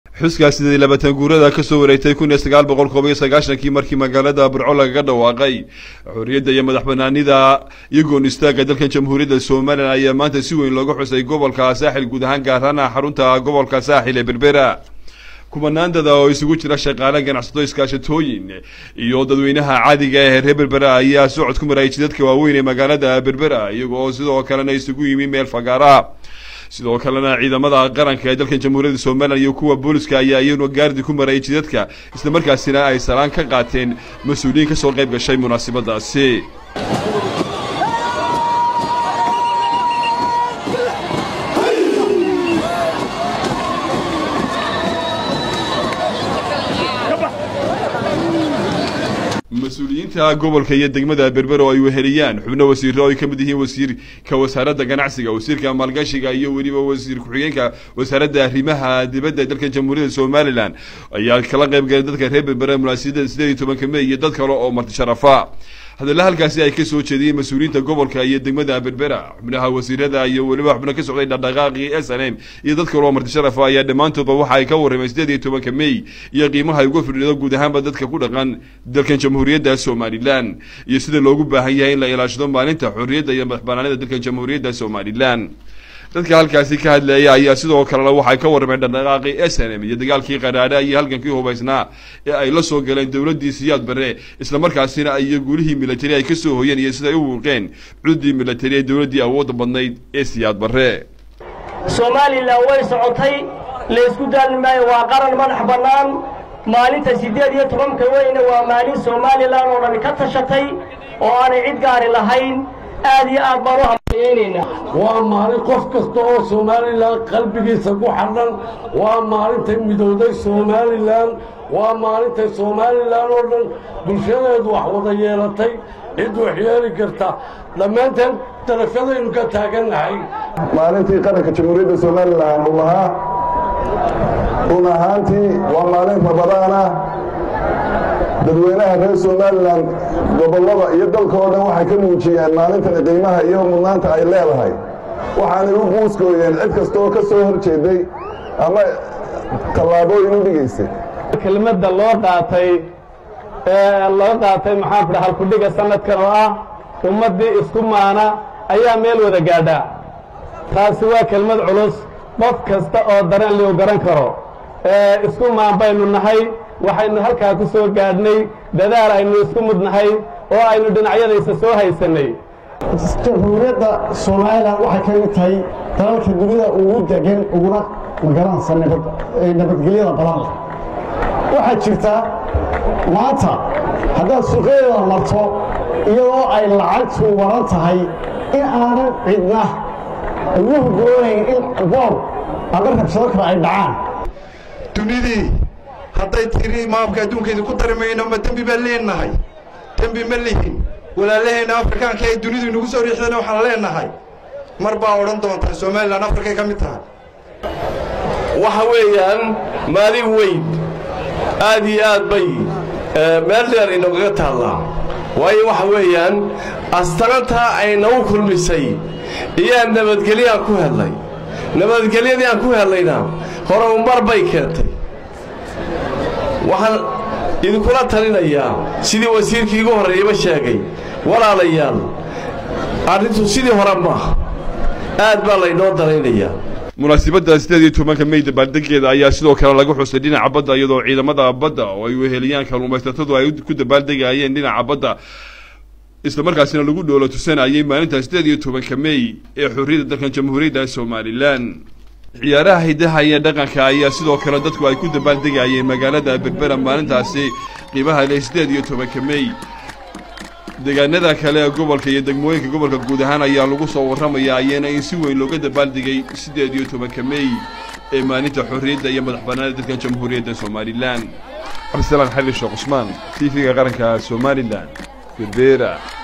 xuska sidii labaatan guurada ka soo wareegtay kun iyo sagaal boqol koob iyo sagaashankii markii magaalada burco lagaga dhawaaqay xorriyadda iyo madax banaanida iyo goon istaaga dalkan jamhuuriyadda somalilan ayaa maanta si weyn looga xusay gobolka saaxil guud ahaan gaarana xarunta gobolka saaxil ee berbera kumanaandada oo isugu jira shaqaale ganacsato iskaashatooyin iyo dadweynaha caadiga ee reer berbera ayaa socod ku marayay jidadka waaweyn ee magaalada berbera iyagoo sidoo kalena isugu yimi meel fagaara sidoo kalena ciidamada qaranka ee dalkan jamhuuriyadda somalilan iyo kuwa booliska ayaa iyaguna gaardi ku marayay jidadka islamarkaasina ay salaan ka qaateen mas-uuliyiin kasoo qayb gashay munaasabadaasi mas-uuliyiinta gobolka iyo degmada berber oo ay weheliyaan xubno wasiiro oo ay ka mid yihiin wasiirka wasaaradda ganacsiga wasiirka maalgashiga iyo weliba wasiir ku-xigeenka wasaaradda arrimaha dibadda dalkan jamhuuriyadda somalilan ayaa kala qayb galay dadka reer berbere munaasabada sideed iyo tobanka mey iyo dad kale oo marti sharafa hadalla halkaasi ay ka soo jeediyeen mas-uuliyiinta gobolka iyo degmada berbera xubnaha wasiirada iyo weliba xubno ka socday dhaqdhaqaaqii s n m iyo dad kale oo marti sharafa ayaa dhammaantoodba waxa ay ka warrameen sideed iyo tobanka mey iyo qiimaha ay uga fidhido guud ahaanba dadka ku dhaqan dalkan jamhuuriyadda somalilan iyo sida loogu baahan yahay in la ilaashado maalinta xorriyadda iyo madax banaanida dalkan jamhuuriyadda somalilan dadka halkaasi ka hadleeya ayaa sidoo kalena waxay ka warrameen dhaqdhaqaaqii s n m iyo dagaalkii qadhaadha iyo halgankii hubaysnaa ee ay la soo galeen dowladdii siyaad barre islamarkaasina iyo guulihii milatari ay ka soo hoyeen iyo siday u wuuqeen cuddii milatari ee dowladdii awoodda badnayd ee siyaad barre somalilan way socotay laysku daali maayo waa qaran madax bannaan maalinta siddeed iyo tobanka weyna waa maalin somalilan oo dhan ka tashatay oo aanay cid gaari lahayn aad iyo aad baan u hambaliyaynaynaa waa maalin qof kasta oo somalilan qalbigiisa ku xadhan waa maalintay midowday somalilan waa maalintay somalilan oo dhan bulshadeedu wax wada yeelatay cid wax yeeli karta dhammaanteen darafyadaynu ka taagannahay maalintii qaranka jamhuuriyadda somalilan uu lahaa run ahaantii waa maalin rabadaana dadweynaha reer somalilan gobollada iyo dalka oo dhan waxay ka muujiyeen maalintani qiimaha iyo mudnaanta ay leedahay waxaanay u guuskooyeen cid kasta oo ka soo hor jeeday ama tallaabooyin u dhigaysay kelmadda loo qaatay ee loo qaatay maxaan ku dhaha halkudhiga sanadkan oo ah ummaddii isku maana ayaa meel wada gaadha taasi waa kelmad culus qof kasta oo dareen liu garan karo isku maan baynu nahay waxaynu halkaa ku soo gaadhnay dadaal aynu isku mudnahay oo aynu dhinacyadaysa soo haysannay jamhuuriyadda somalilan waxay ka mid tahay dalalka dunida ugu degan uguna magaranaysa nabadgelyada badan waxaa jirta maanta haddaad suuqyadeeda marto iyadoo ay lacagtu waran tahay in aanan cidna ugu hugoonayn in boob ama rabshado kale ay dhacaan dunidii hadday tiri maamka adduunkayda ku dari mayno ma dembi baan leenahay dembi ma lihin walaalaheenna afrikaanka ee dunidu inagu soo riixdana waxaan leenahay mar baa odhan doontaa somalilan afrikay ka mid tahay waxa weeyaan maalin weyn aad iyo aad bay meel dheer inagaga taallaa waayo waxa weeyaan astarantaa ay nagu kulmisay iyaa nabadgelyaan ku helnay nabadgelyadii aan ku hellayna horumar bay keentay waxaan idinkula talinayaa sidii wasiirkii igu horreeyaba sheegay walaalayaal arrintu sidii hore maaha aad baa laynoo dalaynayaa munaasabadda sideed iyo tobanka mey dabaaldegeeda ayaa sidoo kale lagu xusay dhinaca badda iyadoo ciidamada badda oo ay weheliyaan kalluumaysatadu ay ku dabaaldegaayeen dhinaca badda islamarkaasina lagu dhoolo tusanayay maalinta sideed iyo tobanka mey ee xorriyadda dalkan jamhuuriyadda somalilan ciyaaraha hidaha iyo dhaqanka ayaa sidoo kale dadku ay ku dabaaldegayeen magaalada berbera maalintaasi qiimaha leh sideed iyo tobanka mey deegaanada kale ee gobolka iyo degmooyinka gobolka guud ahaan ayaa lagu soo warramaya ayaana in si weyn looga dabaaldegay siddeed iyo tobanka mey ee maalinta xorriyadda iyo madax bannaanida dalkan jamhuuriyadda somalilan cabdisalaan xali sheekh cusmaan t v-ga qaranka somalilan berbera